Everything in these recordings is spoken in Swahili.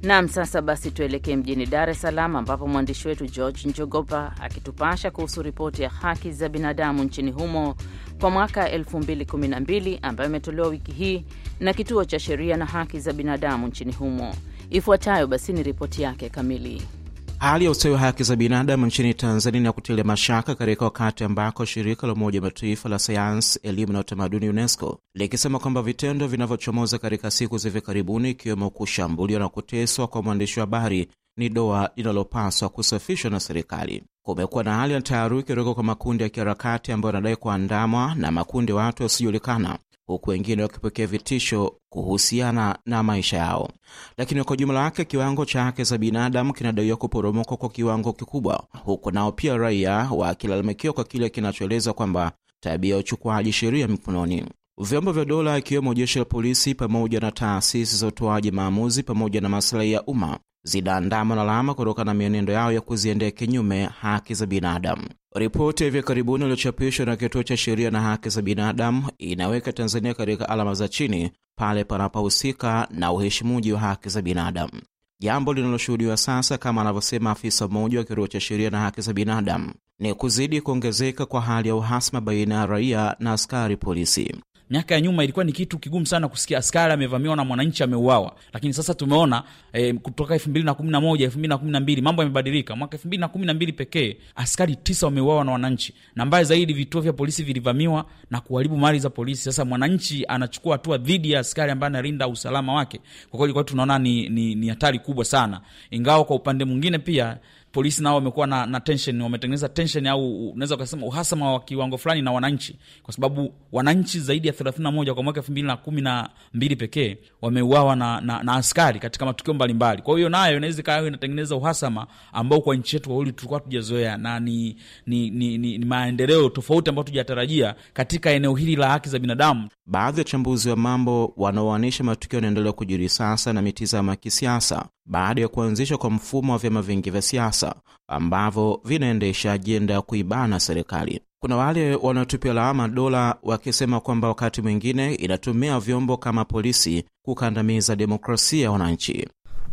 Naam, sasa basi tuelekee mjini Dar es Salaam ambapo mwandishi wetu George Njogopa akitupasha kuhusu ripoti ya haki za binadamu nchini humo kwa mwaka 2012 ambayo imetolewa wiki hii na kituo cha sheria na haki za binadamu nchini humo. Ifuatayo basi ni ripoti yake kamili. Hali ya ustawi wa haki za binadamu nchini Tanzania na kutilia mashaka katika wakati ambako shirika la Umoja wa Mataifa la sayansi, elimu na utamaduni UNESCO likisema kwamba vitendo vinavyochomoza katika siku za hivi karibuni, ikiwemo kushambuliwa na kuteswa kwa mwandishi wa habari ni doa linalopaswa kusafishwa na serikali. Kumekuwa na hali ya taharuki kutoka kwa makundi ya kiharakati ambayo yanadai kuandamwa na makundi ya watu wasiojulikana huku wengine wakipokea vitisho kuhusiana na maisha yao. Lakini kwa jumla yake kiwango cha haki za binadamu kinadaiwa kuporomoka kwa kiwango kikubwa, huku nao pia raia wakilalamikiwa kwa kile kinachoeleza kwamba tabia ya uchukuaji sheria mikononi. Vyombo vya dola ikiwemo jeshi la polisi pamoja na taasisi za utoaji maamuzi pamoja na maslahi ya umma zinaandamwa na lawama kutokana na mienendo yao ya kuziendea kinyume haki za binadamu. Ripoti ya hivi karibuni iliyochapishwa na Kituo cha Sheria na Haki za Binadamu inaweka Tanzania katika alama za chini pale panapohusika na uheshimuji wa haki za binadamu, jambo linaloshuhudiwa sasa, kama anavyosema afisa mmoja wa Kituo cha Sheria na Haki za Binadamu, ni kuzidi kuongezeka kwa hali ya uhasama baina ya raia na askari polisi. Miaka ya nyuma ilikuwa ni kitu kigumu sana kusikia askari amevamiwa na mwananchi ameuawa, lakini sasa tumeona e, kutoka elfu mbili na kumi na moja elfu mbili na kumi na mbili mambo yamebadilika. Mwaka elfu mbili na kumi na mbili pekee askari tisa wameuawa na wananchi, na mbaya zaidi vituo vya polisi vilivamiwa na kuharibu mali za polisi. Sasa mwananchi anachukua hatua dhidi ya askari ambaye analinda usalama wake. Kwa kweli kwa tunaona ni, ni, ni hatari kubwa sana, ingawa kwa upande mwingine pia polisi nao wamekuwa na, na tension, wametengeneza tension au unaweza ukasema uhasama wa kiwango fulani na wananchi, kwa sababu wananchi zaidi ya 31 kwa mwaka 2012 pekee wameuawa na, na, na askari katika matukio mbalimbali. Kwa hiyo nayo inaweza ikawa inatengeneza uhasama ambao kwa nchi yetu wawili tulikuwa tujazoea, na ni, ni, ni, ni, ni maendeleo tofauti ambayo tujatarajia katika eneo hili la haki za binadamu. Baadhi ya wachambuzi wa mambo wanaoanisha matukio yanaendelea kujiri sasa na mitazamo ya kisiasa baada ya kuanzishwa kwa mfumo wa vyama vingi vya siasa ambavyo vinaendesha ajenda ya kuibana serikali. Kuna wale wanaotupia lawama dola wakisema kwamba wakati mwingine inatumia vyombo kama polisi kukandamiza demokrasia ya wananchi.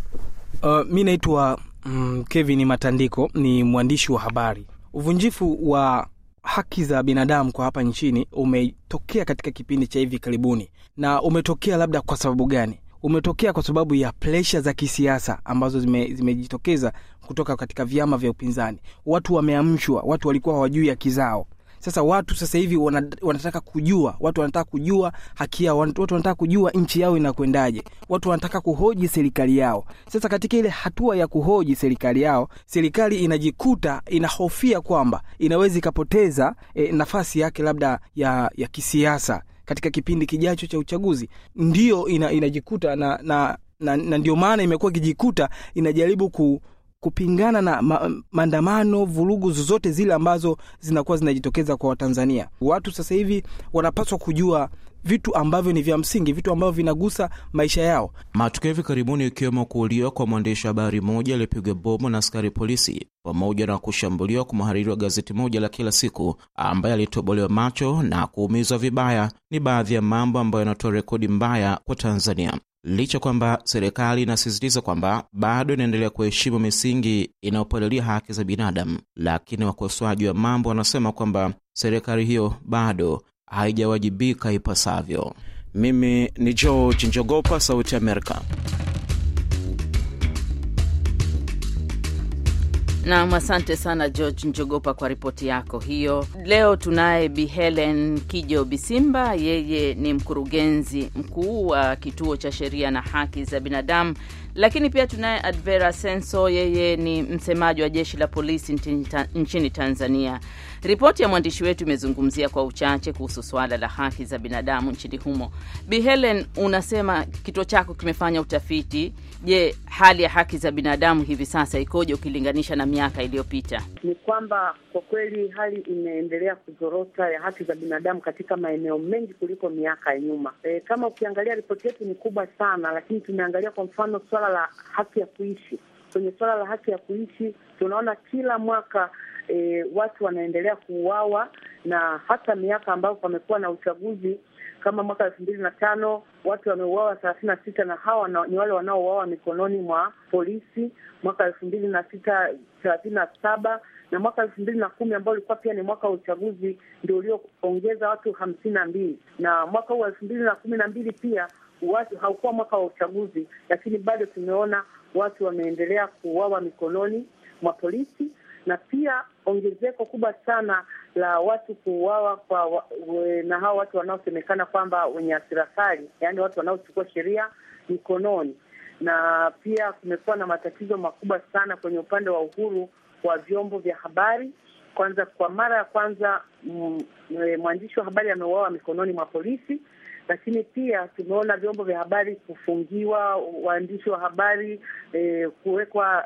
Uh, mi naitwa mm, Kevin Matandiko, ni mwandishi wa habari. Uvunjifu wa haki za binadamu kwa hapa nchini umetokea katika kipindi cha hivi karibuni, na umetokea labda kwa sababu gani? Umetokea kwa sababu ya presha za kisiasa ambazo zimejitokeza zime kutoka katika vyama vya upinzani. Watu wameamshwa, watu walikuwa hawajui haki zao. Sasa watu sasa hivi wanataka kujua, watu wanataka kujua haki yao, watu wanataka kujua nchi yao inakwendaje, watu wanataka kuhoji serikali yao. Sasa katika ile hatua ya kuhoji serikali yao, serikali inajikuta inahofia kwamba inaweza ikapoteza e, nafasi yake labda ya, ya kisiasa katika kipindi kijacho cha uchaguzi, ndiyo ina, inajikuta na, na, na, na ndio maana imekuwa ikijikuta inajaribu ku kupingana na ma, maandamano, vurugu zozote zile ambazo zinakuwa zinajitokeza kwa Watanzania. Watu sasa hivi wanapaswa kujua vitu ambavyo ni vya msingi, vitu ambavyo vinagusa maisha yao. Matukio hivi karibuni ikiwemo kuuliwa kwa mwandishi wa habari mmoja aliyepigwa bomu na askari polisi, pamoja na kushambuliwa kwa mhariri wa gazeti moja la kila siku ambaye alitobolewa macho na kuumizwa vibaya, ni baadhi ya mambo ambayo yanatoa rekodi mbaya kwa Tanzania licha kwamba serikali inasisitiza kwamba bado inaendelea kuheshimu misingi inayopalilia haki za binadamu, lakini wakosoaji wa mambo wanasema kwamba serikali hiyo bado haijawajibika ipasavyo. Mimi ni George Njogopa, Sauti Amerika. Nam, asante sana George Njogopa kwa ripoti yako hiyo. Leo tunaye Bi Helen Kijo Bisimba, yeye ni mkurugenzi mkuu wa kituo cha sheria na haki za binadamu, lakini pia tunaye Advera Senso, yeye ni msemaji wa jeshi la polisi nchini Tanzania. Ripoti ya mwandishi wetu imezungumzia kwa uchache kuhusu suala la haki za binadamu nchini humo. Bi Helen, unasema kituo chako kimefanya utafiti. Je, hali ya haki za binadamu hivi sasa ikoje ukilinganisha na miaka iliyopita? Ni kwamba kwa kweli hali imeendelea kuzorota ya haki za binadamu katika maeneo mengi kuliko miaka ya nyuma. E, kama ukiangalia ripoti yetu ni kubwa sana, lakini tumeangalia kwa mfano swala la haki ya kuishi. Kwenye swala la haki ya kuishi tunaona kila mwaka E, watu wanaendelea kuuawa na hata miaka ambayo pamekuwa na uchaguzi Kama mwaka elfu mbili na tano watu wameuawa thelathini na sita na hawa na, ni wale wanaouawa mikononi mwa polisi. Mwaka elfu mbili na sita thelathini na saba na mwaka elfu mbili na kumi ambao ulikuwa pia ni mwaka wa uchaguzi ndio ulioongeza watu hamsini na mbili na mwaka huu elfu mbili na kumi na mbili pia watu haukuwa mwaka wa uchaguzi, lakini bado tumeona watu wameendelea kuuawa mikononi mwa polisi, na pia ongezeko kubwa sana la watu kuuawa kwa wa, we, na hao watu wanaosemekana kwamba wenye hasira kali, yaani watu wanaochukua sheria mikononi, na pia kumekuwa na matatizo makubwa sana kwenye upande wa uhuru wa vyombo vya habari. Kwanza, kwa mara ya kwanza mwandishi wa habari ameuawa mikononi mwa polisi lakini pia tumeona vyombo vya habari kufungiwa, waandishi wa habari eh, kuwekwa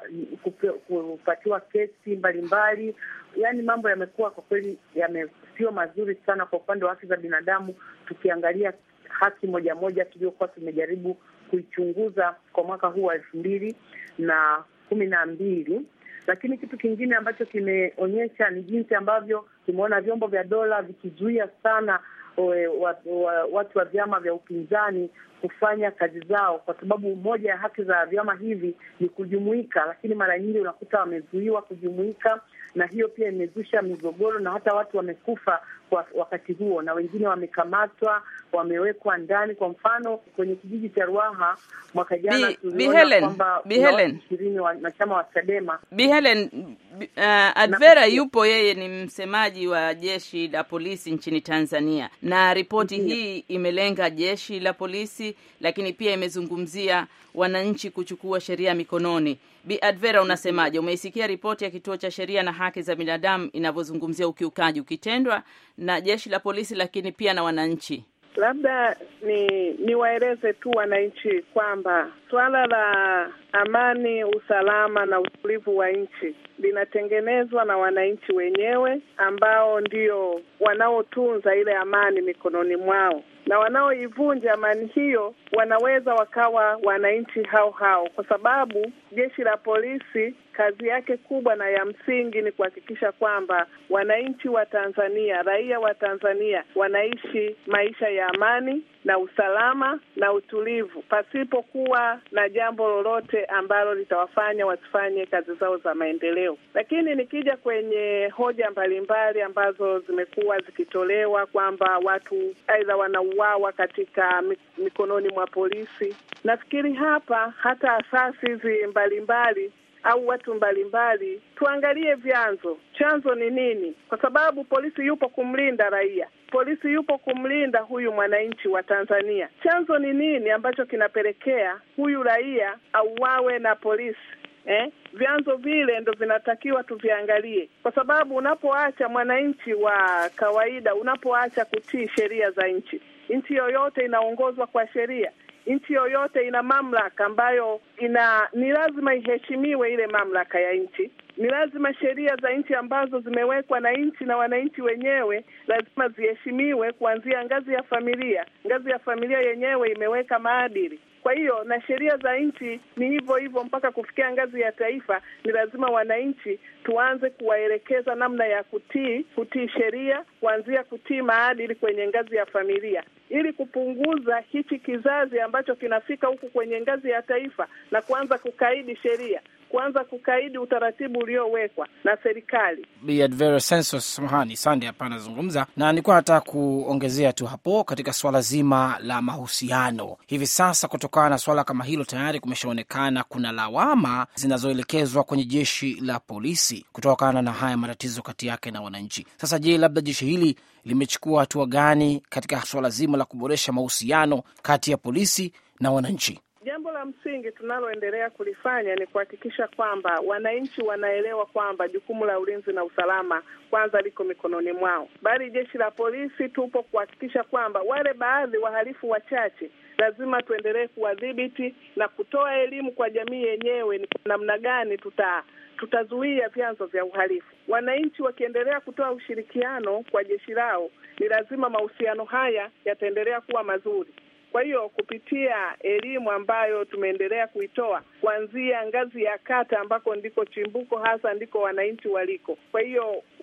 kupatiwa kesi mbalimbali. Yaani mambo yamekuwa kwa kweli sio mazuri sana kwa upande wa haki za binadamu, tukiangalia haki moja moja tuliokuwa tumejaribu kuichunguza kwa mwaka huu wa elfu mbili na kumi na mbili. Lakini kitu kingine ambacho kimeonyesha ni jinsi ambavyo tumeona vyombo vya dola vikizuia sana We, wa, wa, watu wa vyama vya upinzani kufanya kazi zao, kwa sababu moja ya haki za vyama hivi ni kujumuika, lakini mara nyingi unakuta wamezuiwa kujumuika, na hiyo pia imezusha migogoro na hata watu wamekufa kwa wakati huo, na wengine wamekamatwa, wamewekwa ndani. Kwa mfano kwenye kijiji cha Ruaha mwaka jana tuliona kwamba ishirini wanachama wa Chadema. Bi Helen, uh, Advera yupo, yeye ni msemaji wa jeshi la polisi nchini Tanzania, na ripoti hii imelenga jeshi la polisi, lakini pia imezungumzia wananchi kuchukua sheria mikononi. Bi Advera, unasemaje? Umeisikia ripoti ya kituo cha sheria na haki za binadamu inavyozungumzia ukiukaji ukitendwa na jeshi la polisi, lakini pia na wananchi? Labda ni niwaeleze tu wananchi kwamba suala la amani, usalama na utulivu wa nchi linatengenezwa na wananchi wenyewe ambao ndio wanaotunza ile amani mikononi mwao, na wanaoivunja amani hiyo wanaweza wakawa wananchi hao hao, kwa sababu jeshi la polisi kazi yake kubwa na ya msingi ni kuhakikisha kwamba wananchi wa Tanzania, raia wa Tanzania wanaishi maisha ya amani na usalama na utulivu, pasipokuwa na jambo lolote ambalo litawafanya wasifanye kazi zao za maendeleo. Lakini nikija kwenye hoja mbalimbali ambazo zimekuwa zikitolewa kwamba watu aidha wanauawa katika mikononi mwa polisi, nafikiri hapa hata asasi hizi mbalimbali au watu mbalimbali tuangalie vyanzo, chanzo ni nini? Kwa sababu polisi yupo kumlinda raia, polisi yupo kumlinda huyu mwananchi wa Tanzania. Chanzo ni nini ambacho kinapelekea huyu raia auawe na polisi? Eh, vyanzo vile ndo vinatakiwa tuviangalie, kwa sababu unapoacha mwananchi wa kawaida, unapoacha kutii sheria za nchi, nchi yoyote inaongozwa kwa sheria nchi yoyote ina mamlaka ambayo ina ni lazima iheshimiwe ile mamlaka ya nchi. Ni lazima sheria za nchi ambazo zimewekwa na nchi na wananchi wenyewe lazima ziheshimiwe, kuanzia ngazi ya familia. Ngazi ya familia yenyewe imeweka maadili. Kwa hiyo na sheria za nchi ni hivyo hivyo mpaka kufikia ngazi ya taifa. Ni lazima wananchi tuanze kuwaelekeza namna ya kutii kutii sheria, kuanzia kutii maadili kwenye ngazi ya familia, ili kupunguza hichi kizazi ambacho kinafika huku kwenye ngazi ya taifa na kuanza kukaidi sheria kuanza kukaidi utaratibu uliowekwa na serikali. Bi Advera Census, samahani Sande hapa anazungumza na nilikuwa nataka kuongezea tu hapo katika swala zima la mahusiano. Hivi sasa kutokana na swala kama hilo, tayari kumeshaonekana kuna lawama zinazoelekezwa kwenye jeshi la polisi kutokana na haya matatizo kati yake na wananchi. Sasa je, labda jeshi hili limechukua hatua gani katika swala zima la kuboresha mahusiano kati ya polisi na wananchi? Jambo la msingi tunaloendelea kulifanya ni kuhakikisha kwamba wananchi wanaelewa kwamba jukumu la ulinzi na usalama kwanza liko mikononi mwao, bali jeshi la polisi tupo kuhakikisha kwamba wale baadhi wahalifu wachache lazima tuendelee kuwadhibiti na kutoa elimu kwa jamii yenyewe ni namna gani tuta tutazuia vyanzo vya uhalifu. Wananchi wakiendelea kutoa ushirikiano kwa jeshi lao, ni lazima mahusiano haya yataendelea kuwa mazuri. Kwa hiyo kupitia elimu ambayo tumeendelea kuitoa kuanzia ngazi ya kata ambako ndiko chimbuko hasa ndiko wananchi waliko. Kwa hiyo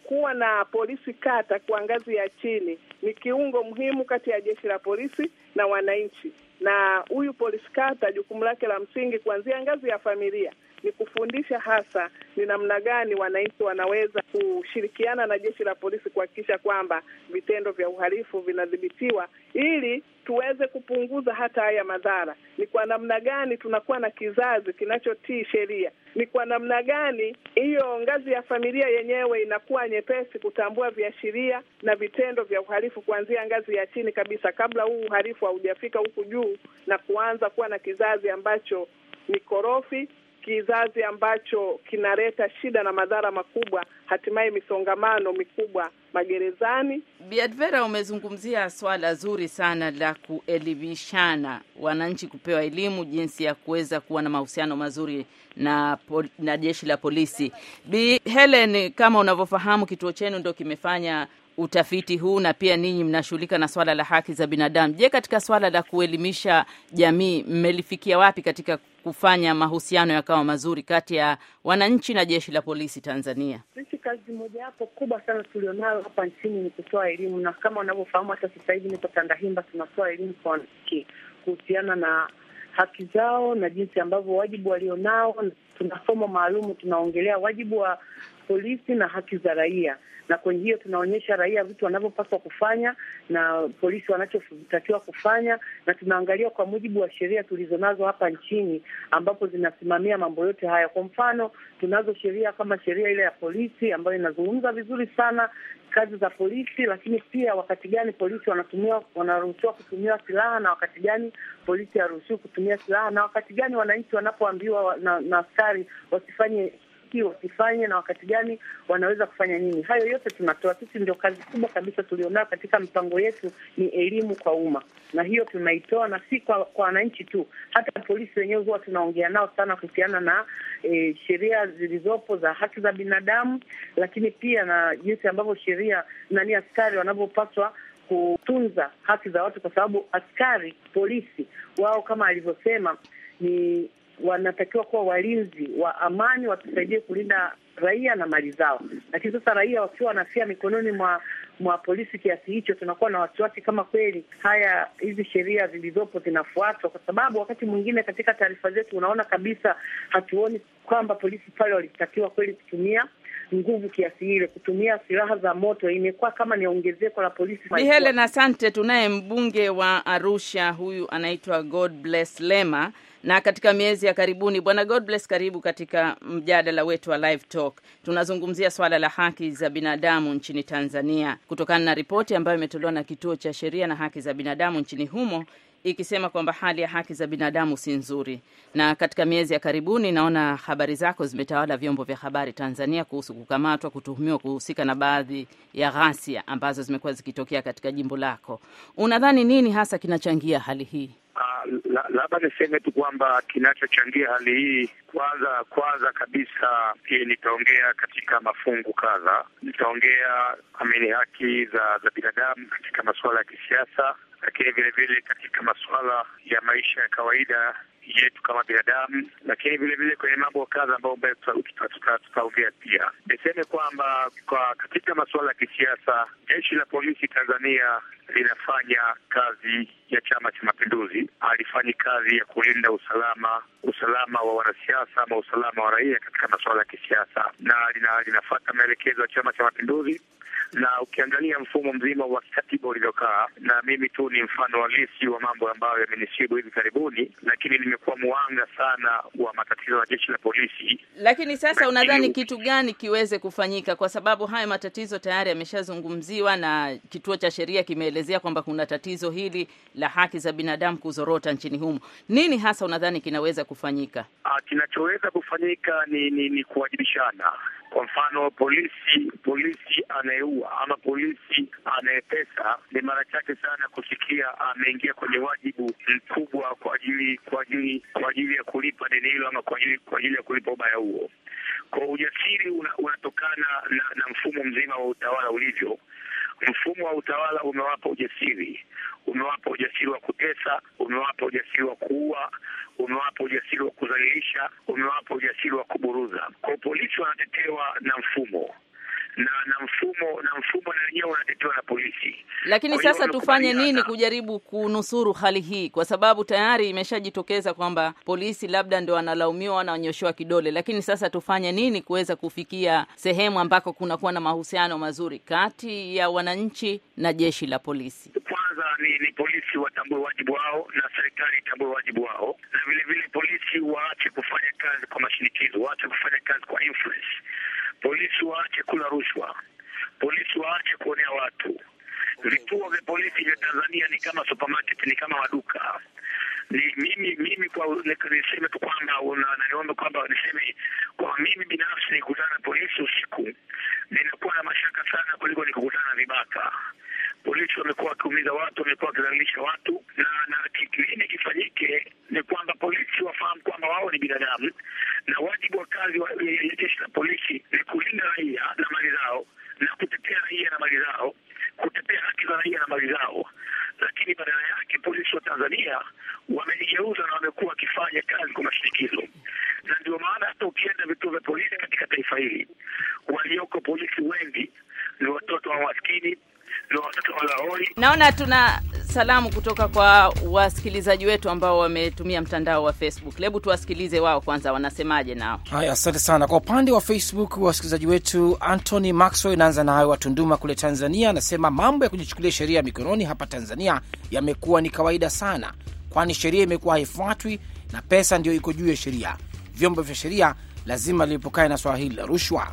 kuwa na polisi kata kwa ngazi ya chini ni kiungo muhimu kati ya jeshi la polisi na wananchi, na huyu polisi kata jukumu lake la msingi kuanzia ngazi ya familia ni kufundisha hasa ni namna gani wananchi wanaweza kushirikiana na jeshi la polisi kuhakikisha kwamba vitendo vya uhalifu vinadhibitiwa ili tuweze kupunguza hata haya madhara. Ni kwa namna gani tunakuwa na kizazi kinachotii sheria? Ni kwa namna gani hiyo ngazi ya familia yenyewe inakuwa nyepesi kutambua viashiria na vitendo vya uhalifu kuanzia ngazi ya chini kabisa, kabla huu uhalifu haujafika huku juu na kuanza kuwa na kizazi ambacho ni korofi kizazi ambacho kinaleta shida na madhara makubwa, hatimaye misongamano mikubwa magerezani. Biadvera, umezungumzia swala zuri sana la kuelimishana wananchi, kupewa elimu jinsi ya kuweza kuwa na mahusiano mazuri na, na jeshi la polisi. Bi Helen, kama unavyofahamu, kituo chenu ndo kimefanya utafiti huu na pia ninyi mnashughulika na swala la haki za binadamu. Je, katika swala la kuelimisha jamii mmelifikia wapi katika kufanya mahusiano yakawa mazuri kati ya wananchi na jeshi la polisi Tanzania? Sisi kazi mojawapo kubwa sana tulionayo hapa nchini ni kutoa elimu, na kama unavyofahamu hata sasa hivi niko Tandahimba, tunatoa elimu kwa wananchi kuhusiana na haki zao na jinsi ambavyo wajibu walionao. Tuna somo maalumu tunaongelea wajibu wa polisi na haki za raia, na kwenye hiyo tunaonyesha raia vitu wanavyopaswa kufanya na polisi wanachotakiwa kufanya, na tunaangalia kwa mujibu wa sheria tulizonazo hapa nchini ambapo zinasimamia mambo yote haya. Kwa mfano, tunazo sheria kama sheria ile ya polisi ambayo inazungumza vizuri sana kazi za polisi, lakini pia wakati gani polisi wanatumia wanaruhusiwa kutumia silaha na wakati gani polisi haruhusiwi kutumia silaha na wakati gani wananchi wanapoambiwa na, na askari wasifanye wasifanye na wakati gani wanaweza kufanya nini. Hayo yote tunatoa sisi. Ndio kazi kubwa kabisa tulionayo katika mipango yetu ni elimu kwa umma, na hiyo tunaitoa na si kwa kwa wananchi tu, hata polisi wenyewe huwa tunaongea nao sana kuhusiana na e, sheria zilizopo za haki za binadamu, lakini pia na jinsi ambavyo sheria nani askari wanavyopaswa kutunza haki za watu, kwa sababu askari polisi wao kama alivyosema ni wanatakiwa kuwa walinzi wa amani, watusaidie kulinda raia na mali zao. Lakini sasa raia wakiwa wanafia mikononi mwa mwa polisi kiasi hicho, tunakuwa na wasiwasi kama kweli haya hizi sheria zilizopo zinafuatwa, kwa sababu wakati mwingine katika taarifa zetu unaona kabisa hatuoni kwamba polisi pale walitakiwa kweli kutumia nguvu kiasi ile, kutumia silaha za moto. Imekuwa kama ni ongezeko la polisi. Bi Helen, asante. Tunaye mbunge wa Arusha, huyu anaitwa God Bless Lema na katika miezi ya karibuni, bwana God Bless, karibu katika mjadala wetu wa Live Talk. Tunazungumzia swala la haki za binadamu nchini Tanzania kutokana na ripoti ambayo imetolewa na Kituo cha Sheria na Haki za Binadamu nchini humo ikisema kwamba hali ya haki za binadamu si nzuri. Na katika miezi ya karibuni, naona habari zako zimetawala vyombo vya habari Tanzania kuhusu kukamatwa, kutuhumiwa kuhusika na baadhi ya ghasia ambazo zimekuwa zikitokea katika jimbo lako. Unadhani nini hasa kinachangia hali hii? Labda niseme tu kwamba kinachochangia hali hii, kwanza kwanza kabisa, nitaongea katika mafungu kadha. Nitaongea amini haki za za binadamu katika masuala ya kisiasa, lakini vile vile katika masuala ya maisha ya kawaida yetu kama binadamu, lakini vile vile kwenye mambo kadha ambayo tutaongea pia. Niseme kwamba kwa katika masuala ya kisiasa, jeshi la polisi Tanzania linafanya kazi ya Chama cha Mapinduzi, alifanyi kazi ya kulinda usalama usalama wa wanasiasa ama usalama wa raia katika masuala ya kisiasa, na lina, linafuata maelekezo ya Chama cha Mapinduzi na ukiangalia mfumo mzima wa kikatiba ulivyokaa, na mimi tu ni mfano halisi wa mambo ambayo yamenisibu hivi karibuni, lakini nimekuwa mwanga sana wa matatizo ya jeshi la polisi. Lakini sasa unadhani kitu gani kiweze kufanyika? Kwa sababu haya matatizo tayari yameshazungumziwa na kituo cha sheria kimeelezea kwamba kuna tatizo hili la haki za binadamu kuzorota nchini humo. Nini hasa unadhani kinaweza kufanyika? Ah, kinachoweza kufanyika ni, ni, ni kuwajibishana. Kwa mfano polisi polisi anayeua ama polisi anayepesa, ni mara chache sana kusikia ameingia kwenye wajibu mkubwa kwa ajili kwa ajili kwa ajili ya kulipa deni hilo ama kwa ajili kwa ajili ya kulipa ubaya huo. Kwa ujasiri una, unatokana na, na mfumo mzima wa utawala ulivyo. Mfumo wa utawala umewapa ujasiri, umewapa ujasiri wa kutesa, umewapa ujasiri wa kuua, umewapa ujasiri wa kudhalilisha, umewapa ujasiri wa kuburuza. Kwa polisi wanatetewa na mfumo na na mfumo na mfumo na wenyewe unatetewa na polisi. Lakini Kwa hiyo sasa tufanye wamekubaliana. nini kujaribu kunusuru hali hii, kwa sababu tayari imeshajitokeza kwamba polisi labda ndio wanalaumiwa, wananyoshewa kidole. Lakini sasa tufanye nini kuweza kufikia sehemu ambako kunakuwa na mahusiano mazuri kati ya wananchi na jeshi la polisi? Kwanza ni, ni polisi watambue wajibu wao na serikali itambue wajibu wao, na vile vile polisi waache kufanya kazi kwa mashinikizo, waache kufanya kazi kwa influence. Polisi waache kula rushwa, polisi waache kuonea watu. Vituo vya polisi vya Tanzania ni kama supermarket, ni kama maduka. Ni mimi mimi kwa niseme tu kwamba una- na niombe kwamba niseme kwa mimi binafsi nikutana na polisi usiku ninakuwa na mashaka sana kuliko nikukutana na vibaka. Polisi wamekuwa wakiumiza watu, wamekuwa wakidhalilisha watu, na na kitu nini kifanyike ni kwamba polisi wafahamu kwamba wao ni binadamu, na wajibu wa kazi wa ya jeshi la polisi ni kulinda raia na mali zao na kutetea raia na mali zao, kutetea haki za raia na mali zao. Lakini badala yake polisi wa Tanzania wamejigeuza na wamekuwa wakifanya kazi kwa mashinikizo, na ndio maana hata ukienda vituo vya polisi katika taifa hili, walioko polisi wengi ni watoto wa maskini, ni watoto wa lahori Naona tuna salamu kutoka kwa wasikilizaji wetu ambao wametumia mtandao wa Facebook. Hebu tuwasikilize wao kwanza, wanasemaje nao. Haya, asante sana. Kwa upande wa Facebook, wasikilizaji wetu Anthony Maxwell, inaanza nayo wa Tunduma kule Tanzania, anasema mambo ya kujichukulia sheria mikononi hapa Tanzania yamekuwa ni kawaida sana, kwani sheria imekuwa haifuatwi na pesa ndio iko juu ya sheria. Vyombo vya sheria lazima lilipokane na swala hili la rushwa.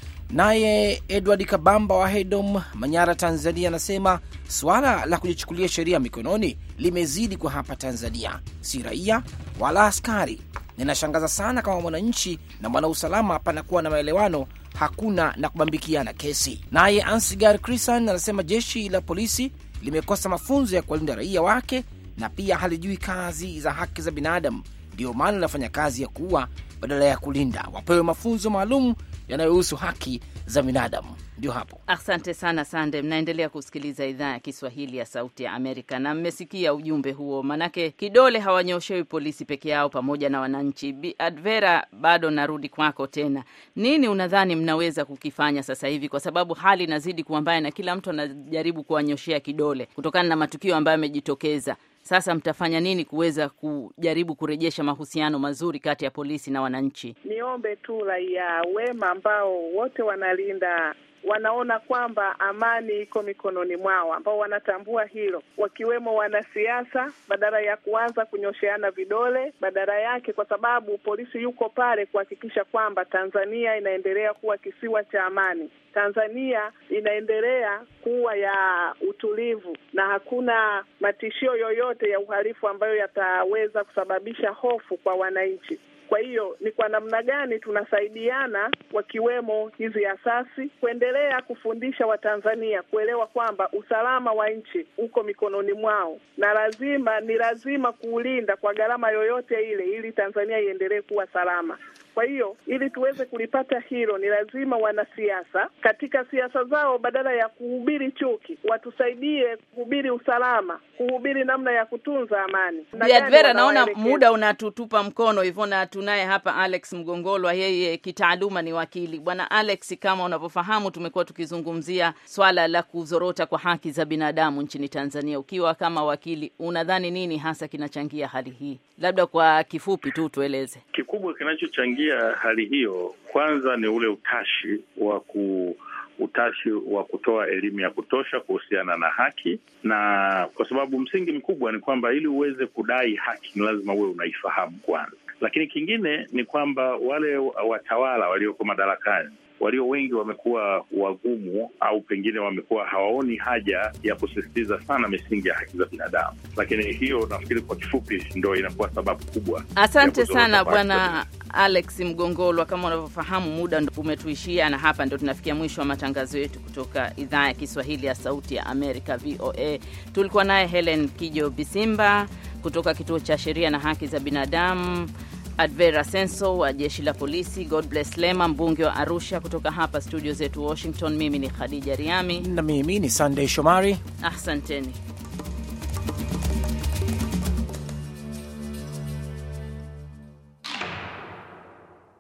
Naye Edward Kabamba wa Hedom, Manyara, Tanzania, anasema suala la kujichukulia sheria mikononi limezidi kwa hapa Tanzania, si raia wala askari. Ninashangaza sana kama mwananchi na mwanausalama panakuwa na maelewano, hakuna na kubambikiana kesi. Naye Ansigar Crisan anasema jeshi la polisi limekosa mafunzo ya kuwalinda raia wake na pia halijui kazi za haki za binadamu, ndiyo maana linafanya kazi ya kuua badala ya kulinda. Wapewe mafunzo maalum yanayohusu haki za binadamu. Ndio hapo. Asante sana Sande. Mnaendelea kusikiliza idhaa ya Kiswahili ya Sauti ya Amerika na mmesikia ujumbe huo, manake kidole hawanyoshewi polisi peke yao, pamoja na wananchi. Bi Advera, bado narudi kwako tena. Nini unadhani mnaweza kukifanya sasa hivi, kwa sababu hali inazidi kuwa mbaya na kila mtu anajaribu kuwanyoshea kidole kutokana na matukio ambayo yamejitokeza? Sasa mtafanya nini kuweza kujaribu kurejesha mahusiano mazuri kati ya polisi na wananchi? Niombe tu raia wema ambao wote wanalinda wanaona kwamba amani iko mikononi mwao, ambao wanatambua hilo, wakiwemo wanasiasa, badala ya kuanza kunyosheana vidole, badala yake, kwa sababu polisi yuko pale kuhakikisha kwamba Tanzania inaendelea kuwa kisiwa cha amani. Tanzania inaendelea kuwa ya utulivu na hakuna matishio yoyote ya uhalifu ambayo yataweza kusababisha hofu kwa wananchi. Kwa hiyo ni kwa namna gani tunasaidiana, wakiwemo hizi asasi, kuendelea kufundisha Watanzania kuelewa kwamba usalama wa nchi uko mikononi mwao, na lazima ni lazima kuulinda kwa gharama yoyote ile, ili Tanzania iendelee kuwa salama. Kwa hiyo ili tuweze kulipata hilo, ni lazima wanasiasa katika siasa zao, badala ya kuhubiri chuki, watusaidie kuhubiri usalama, kuhubiri namna ya kutunza amani. Na Bi gani Advera, naona wanawaelekeza? muda unatutupa mkono hivyo, na tunaye hapa Alex Mgongolwa, yeye kitaaluma ni wakili. Bwana Alex, kama unavyofahamu, tumekuwa tukizungumzia swala la kuzorota kwa haki za binadamu nchini Tanzania. Ukiwa kama wakili, unadhani nini hasa kinachangia hali hii? Labda kwa kifupi tu tueleze. Kikubwa kinachochangia hali hiyo, kwanza ni ule utashi wa ku utashi wa kutoa elimu ya kutosha kuhusiana na haki, na kwa sababu msingi mkubwa ni kwamba ili uweze kudai haki ni lazima uwe unaifahamu kwanza. Lakini kingine ni kwamba wale watawala walioko madarakani walio wengi wamekuwa wagumu au pengine wamekuwa hawaoni haja ya kusisitiza sana misingi ya haki za binadamu. Lakini hiyo nafikiri kwa kifupi ndo inakuwa sababu kubwa. Asante ya kuzorota sana kwa haki za bwana Alex Mgongolwa. Kama unavyofahamu, muda ndo umetuishia, na hapa ndo tunafikia mwisho wa matangazo yetu kutoka idhaa ya Kiswahili ya Sauti ya Amerika, VOA. Tulikuwa naye Helen Kijo Bisimba kutoka Kituo cha Sheria na Haki za Binadamu, Advera Senso wa jeshi la polisi, God bless Lema, mbunge wa Arusha. Kutoka hapa studio zetu Washington, mimi ni Khadija Riami, Na mimi ni Sunday Shomari. asanteni.